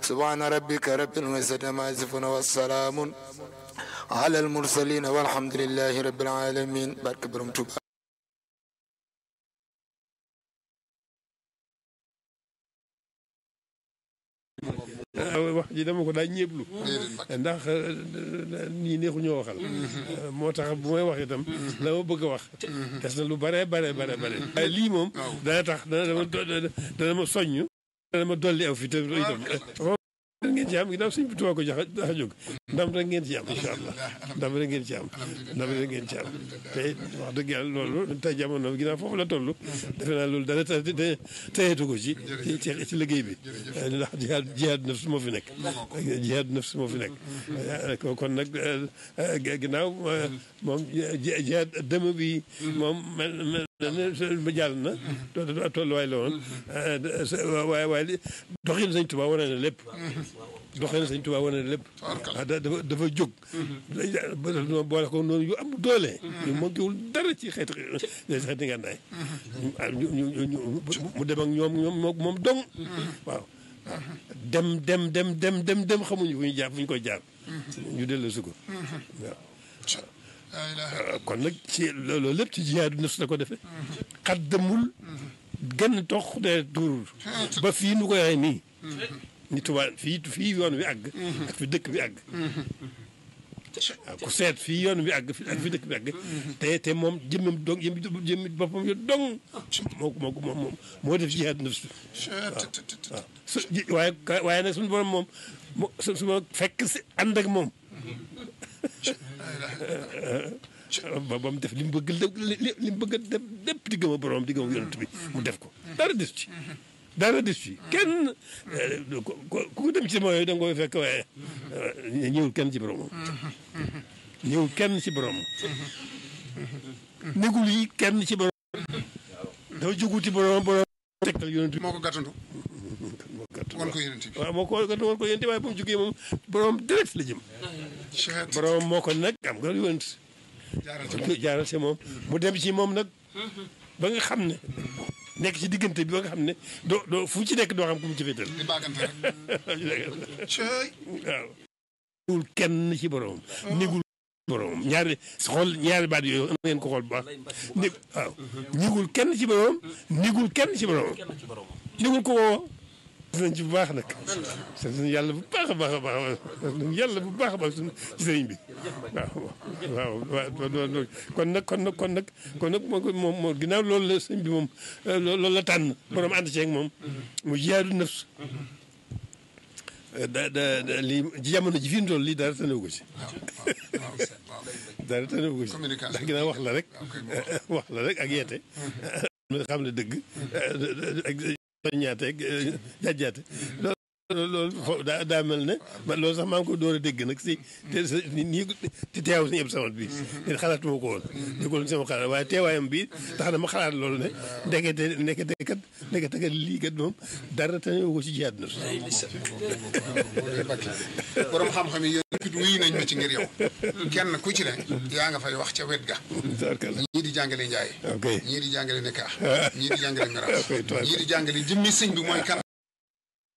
subhaana rabbika rabbil izzati ammaa yasifuun wa salaamun ala al mursaliin walhamdulillahi rabbil aalamiin barke borom Tuuba wax ji dama ko daa ñeeblu ndax nii neexu ñoo waxal moo tax bu may wax itam la ma bëgg a wax des na lu bare bare bare bare waaye lii moom dana tax dana dama dana ma soññ dana ma dolli aw fi te itam ngeen ci am ginnaaw sëñ bi Tuubaa ko jax a jóg ndam rek ngeen ci am incha allah ndam rek ngeen ci am ndam rek ngeen ci am te wax dëgg yàlla loolu tey jamono ginnaaw foofu la toll defe naa loolu dara tayeetu ko ci ci ci liggéey bi ndax jihaad jihaad nafs moo fi nekk jihaad nafs moo fi nekk kon nag ginnaaw moom jihaad dëmm bi moom mel ba jàll na tolluwaay la woon waaye waaye doxin Sëñ Tuubaa wane na lépp doxin Sëñ Tuubaa wane na lépp dafa dafa jóg boole ko noonu yu am doole ñu manquéwul dara ci xeeti xeeti ngànnaay mu dem ak ñoom ñoom moom dong waaw dem dem dem dem dem dem xamuñu fu ñu jaar fu ñu koy jaar ñu dellu si ko waaw kon nag ci loolu lépp ci jihaadu nafs la ko defee xat demul genn tox de tuurul ba fii nu koy waxee nii ni tubaab fii fii yoon wi àgg ak fi dëkk bi àgg waaw ku seet fii yoon wi àgg ak fi dëkk bi àgg te te moom jëmmam dong jëmmi jëmmi boppam yo dong moo ko moo ko moom moo def jihaadu nafs waaw su waaye waaye nag suñu borom moom mo su ma fekk si ànd ak moom ba ba mu def li mu bëgg li mu bëgg a def lépp di gëm a borom di gëm a yonent bi mu def ko dara des ci dara des ci kenn ku ko dem ci mooy da nga koy fekk waaye ñëwul kenn ci borom ñëwul kenn ci borom négul yi kenn ci borom dafa jóguti borom borom tegtal yonent bi moo ko gàttandu moo gàtt wan ko yonent bi waaw moo ko gàtt wan ko yonent waaye bu mu jógee moom borom direct la jëm borom moo ko nag am nga yonent jaaral ci moom mu dem ci moom nag ba nga xam ne nekk ci diggante bi ba nga xam ne doo doo fu ci nekk doo xam ku mu ci féetal di baagante rek cey waaw nigul kenn ci borom nigul borom ñaari xool ñaari baat yooyu na ngeen ko xool bu baax ni waaw nigul kenn ci borom nigul kenn ci borom nigul ko woo nañ ci bu baax nag sant nañu yàlla bu baax a baax a baax sant nañu yàlla bu baax a baax suñu ci sëriñ bi waaw waaw kon nag kon nag kon nag kon nag moom moom ginnaaw loolu la sëñ bi moom loolu la tànn borom ànd ceeg moom mu jihaadu nafs da da lii ci jamono ji fi mu toll lii dara tanewu ko ci dara tanewu ko ci ndax ginnaaw wax la rek wax la rek ak yeete xam ne dëgg ak soññaateeg jàjjaate loolu foofu daa daa mel ne man loolu sax maa ngi ko door a dégg nag si te nii te teew si ñëpp sama bi ne xalaatuma ko woon déggul sama xalaat waaye teewaayam bi tax na ma xalaat loolu ne ndekete ndekete kat ndekete kat lii kat moom dara te ko ci jiyaat na borom xam-xam yi yooyu it wuyu nañ ma ci ngir yow kenn ku ci ne yaa nga fay wax ca wet ga ñii di jàngale njaay ok ñii di jàngale nekaax ñii di jàngale miraas ñii di jàngale jëmmi sëñ bi mooy kan